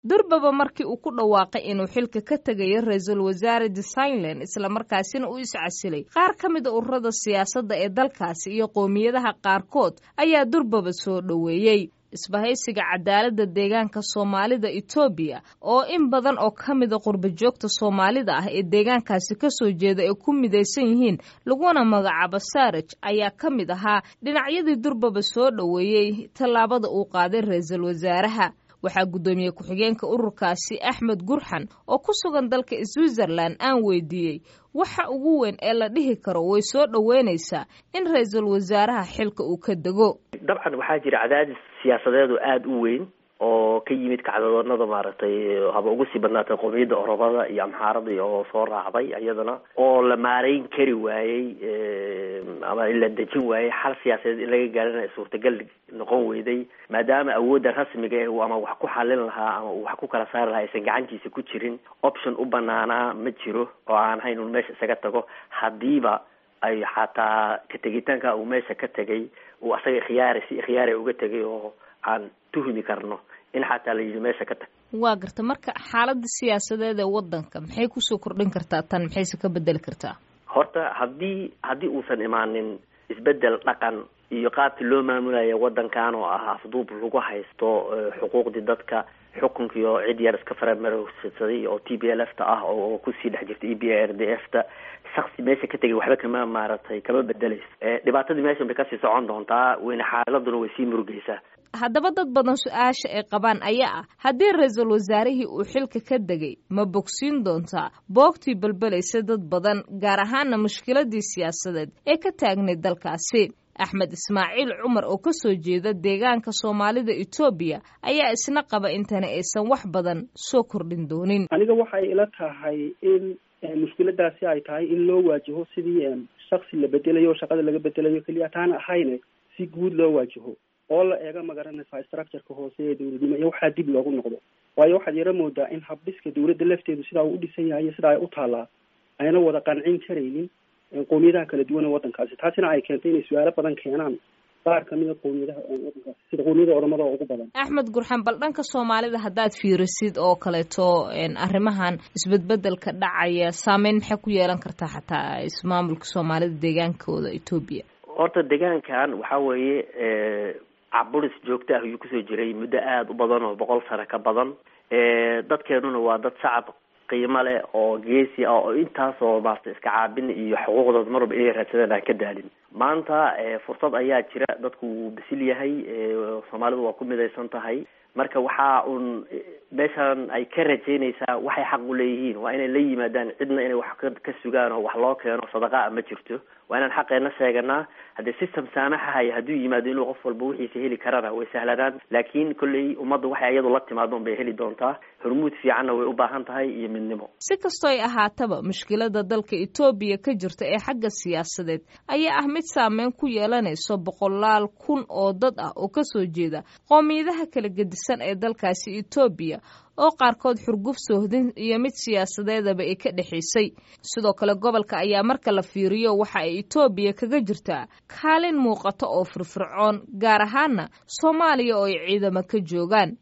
durbaba markii uu ku dhawaaqay inuu xilka ka tegayo ra-iisul wasaare desigland islamarkaasina uu iscasilay qaar ka mida ururada siyaasadda ee dalkaasi iyo qowmiyadaha qaarkood ayaa durbaba soo dhoweeyey isbahaysiga cadaaladda deegaanka soomaalida etoobiya oo in badan oo ka mida qurbajoogta soomaalida ah ee deegaankaasi kasoo jeeda ay ku midaysan yihiin laguna magacaabo saaraj ayaa ka mid ahaa dhinacyadii durbaba soo dhoweeyey tallaabada uu qaaday ra-iisul wasaaraha waxaa guddoomiye ku-xigeenka ururkaasi axmed gurxan oo ku sugan dalka switzerland aan weydiiyey waxa ugu weyn ee la dhihi karo way soo dhoweynaysaa in ra-iisul wasaaraha xilka uu ka dego dabcan waxaa jira cadaadis siyaasadeed oo aada u weyn oo ka yimid kacdoonada maaragtay haba ugu sii badnaatay qowmiyadda oromada iyo amxaaradii oo soo raacday iyadana oo la maareyn kari waayey ama la dejin waayey xal siyaasadeed in laga gaarana suurtagal noqon weyday maadaama awoodda rasmiga eh ama wax ku xalin lahaa ama uu wax ku kala saari lahaa aysan gacantiisa ku jirin option u banaanaa ma jiro oo aan hayn un meesha isaga tago hadiiba ay xataa ka tegitaanka uu meesha ka tegay uu asaga ikhyaari si ikhyaari uga tegay oo aan tuhmi karno in xataa la yidhi meesha ka tag waa garta marka xaaladda siyaasadeed ee waddanka maxay kusoo kordhin kartaa tan maxayse ka bedeli kartaa horta haddii haddii uusan imaanin isbedel dhaqan iyo qaabkii loo maamulaya waddankan oo ah afduub lagu haysto xuquuqdii dadka xukunkii oo cid yar iska faramarogsaday oo t b l f ta ah oo kusii dhex jirta e b r d f ta shaksi meesha ka tegay waxba kama maaragtay kama bedeleyso dhibaatadii meeshan bay kasii socon doontaa weyne xaaladuna way sii murugeysaa haddaba dad badan su-aasha ay qabaan ayaa ah haddii ra-iisul wasaarihii uu xilka ka degay ma bogsiin doontaa boogtii balbelaysa dad badan gaar ahaana mushkiladii siyaasadeed ee ka taagnayd dalkaasi axmed ismaaciil cumar oo ka soo jeeda deegaanka soomaalida etoobiya ayaa isna qaba intani aysan wax badan soo kordhin doonin aniga waxay ila tahay in mushkiladaasi ay tahay in loo waajaho sidii shaksi la bedelayo shaqada laga bedelayo keliya taana ahayne si guud loo waajaho oo la eega magaranaysaa structureka hoose ee dowladnimo iyo waxaa dib loogu noqdo waayo waxaad yaro moodaa in habdhiska dowladda lafteedu sidaa uu u dhisan yahay iyo sidaa ay u taallaa ayna wada qancin karaynin qowmiyadaha kala duwan ee waddankaasi taasina ay keentay inay su-aalo badan keenaan qaar kamida qowmiyadaha waddankaasi sida qowmiyada oromada oo ugu badan axmed gurxan bal dhanka soomaalida haddaad fiirisid oo kaleeto arrimahan isbedbedelka dhacaya saameyn maxay ku yeelan kartaa xataa ismaamulka soomaalida deegaankooda etoobiya horta deegaankan waxa weeye caburis joogto ah ayuu kusoo jiray muddo aada u badan oo boqol sano ka badan dadkeenuna waa dad shacab qiimo leh oo geesi ah oo intaasoo maarata iska caabin iyo xuquuqdooda mar walba inay raadsadaan aan ka daalin maanta fursad ayaa jira dadku wuu bisil yahay soomaalidu waa ku midaysan tahay marka waxa uun meeshan ay ka rajaynaysaa waxay xaq u leeyihiin waa inay la yimaadaan cidna inay wax ka sugaan oo wax loo keeno sadaqaa ma jirto waa inaan xaqeena sheeganaa haddii system saamaxahaya hadduu yimaado inuu qof walba wixiisa heli karana way sahlanaan laakiin kolley ummadda waxay iyadu la timaado un bay heli doontaa hormuud fiicanna way u baahan tahay iyo midnimo si kastoo ay ahaataba mushkilada dalka etoobiya ka jirta ee xagga siyaasadeed ayaa ah mid saameyn ku yeelanayso boqolaal kun oo dad ah oo kasoo jeeda qoomiyadaha kala gedisan ee dalkaasi etoobiya oo qaarkood xurguf soohdin iyo mid siyaasadeedaba ay ka dhexaysay sidoo kale gobolka ayaa marka la fiiriyo waxa ay etoobiya kaga jirtaa kaalin muuqata oo firfircoon gaar ahaana soomaaliya oo ay ciidamo ka joogaan